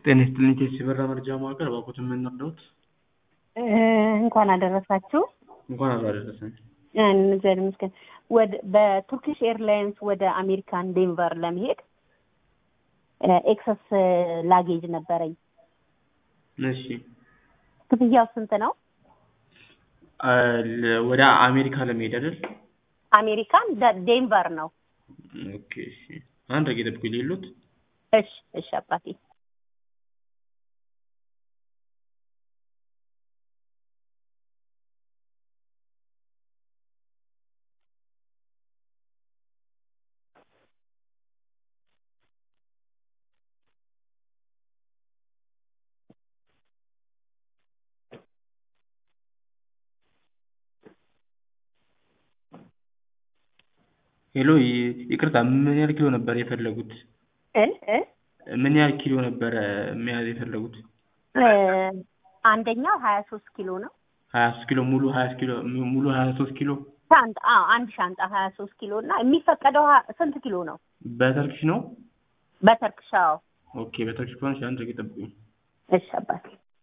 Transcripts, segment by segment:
ጤና ይስጥልኝ ቴሲ በራ መርጃ ማዕከል እባክዎትን ምን ነግረውት? እንኳን አደረሳችሁ። እንኳን አብሮ አደረሰን። እግዚአብሔር ይመስገን። ወደ በቱርኪሽ ኤርላይንስ ወደ አሜሪካን ዴንቨር ለመሄድ ኤክሰስ ላጌጅ ነበረኝ። እሺ ክፍያው ስንት ነው? አ፣ ለ- ወደ አሜሪካ ለመሄድ አይደል? አሜሪካን ደ- ዴንቨር ነው። ኦኬ እሺ። አንድ ደቂቃ ጠብቁኝ ልሂድ። እሺ እሺ አባቴ ሄሎ ይ- ይቅርታ ምን ያህል ኪሎ ነበር የፈለጉት? እ እ ምን ያህል ኪሎ ነበረ መያዝ የፈለጉት? እ አንደኛው ሀያ ሶስት ኪሎ ነው። ሀያ ሶስት ኪሎ ሙሉ ሀያ ኪሎ ሙሉ ሀያ ሶስት ኪሎ ሻንጣ አዎ፣ አንድ ሻንጣ ሀያ ሶስት ኪሎ እና የሚፈቀደው ሀ- ስንት ኪሎ ነው? በተርኪሽ ነው? በተርክሻው ኦኬ በተርኪሽ ከሆነ እሺ፣ አንድ ደቂቃ ጠብቁኝ። እሺ አባቴ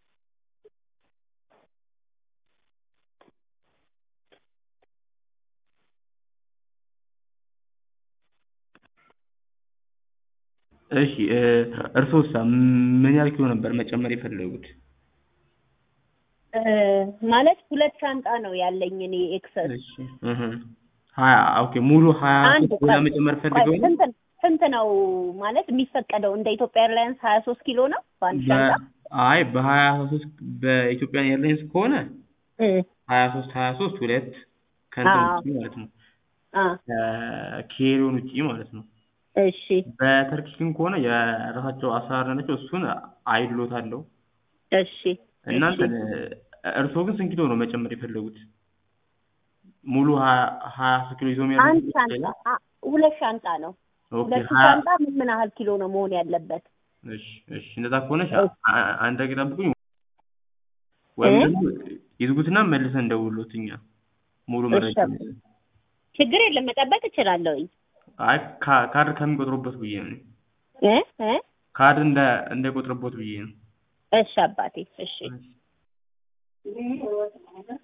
እሺ እ፣ እርስዎሳ ምን ያህል ኪሎ ነበር መጨመር የፈለጉት? እ፣ ማለት ሁለት ሻንጣ ነው ያለኝ እኔ ኤክሰስ እሺ እህ ሀያ ኦኬ ሙሉ ሀያ አንድ ሶስት ኪሎ ቆይ፣ መጨመር ቆይ፣ ፈልገው ነው? ስንት ስንት ነው ማለት የሚፈቀደው? እንደ ኢትዮጵያ ኤርላይንስ ሀያ ሶስት ኪሎ ነው በአንድ ሻንጣ በ- አይ በሀያ ሶስት በኢትዮጵያ ኤርላይንስ ከሆነ እ፣ ሀያ ሶስት ሀያ ሶስት ሁለት ከእንትን አዎ። ውጪ ማለት ነው አ ከኬሪዮን ውጪ ማለት ነው። እሺ በተርኪሽ ግን ከሆነ የራሳቸው አሰራር ናቸው። እሱን አይሎት አለው እሺ እናንተ እርስዎ ግን ስንት ኪሎ ነው መጨመር የፈለጉት? ሙሉ ሀያ ሀያ ሶስት ኪሎ ይዞ አንድ የሚያደርጉት ሻንጣ አ፣ ሁለት ሻንጣ ነው። ኦኬ ሁለቱ ሀያ ሻንጣ ምን ምን ያህል ኪሎ ነው መሆን ያለበት? እሺ እሺ እንደዛ ከሆነ እሺ፣ እሺ። አ- አንድ ደቂቃ ጠብቁኝ ወይም እ? ደግሞ ይዝጉትና መልሰን እንደውሎት እኛ ሙሉ እሺ መረጃ አባ። ችግር የለም መጠበቅ እችላለሁኝ። አይ ካ- ካርድ ከሚቆጥሩበት ብዬ ነው እ እ ካርድ እንደ እንዳይቆጥርቦት ብዬ ነው እሺ አባቴ እሺ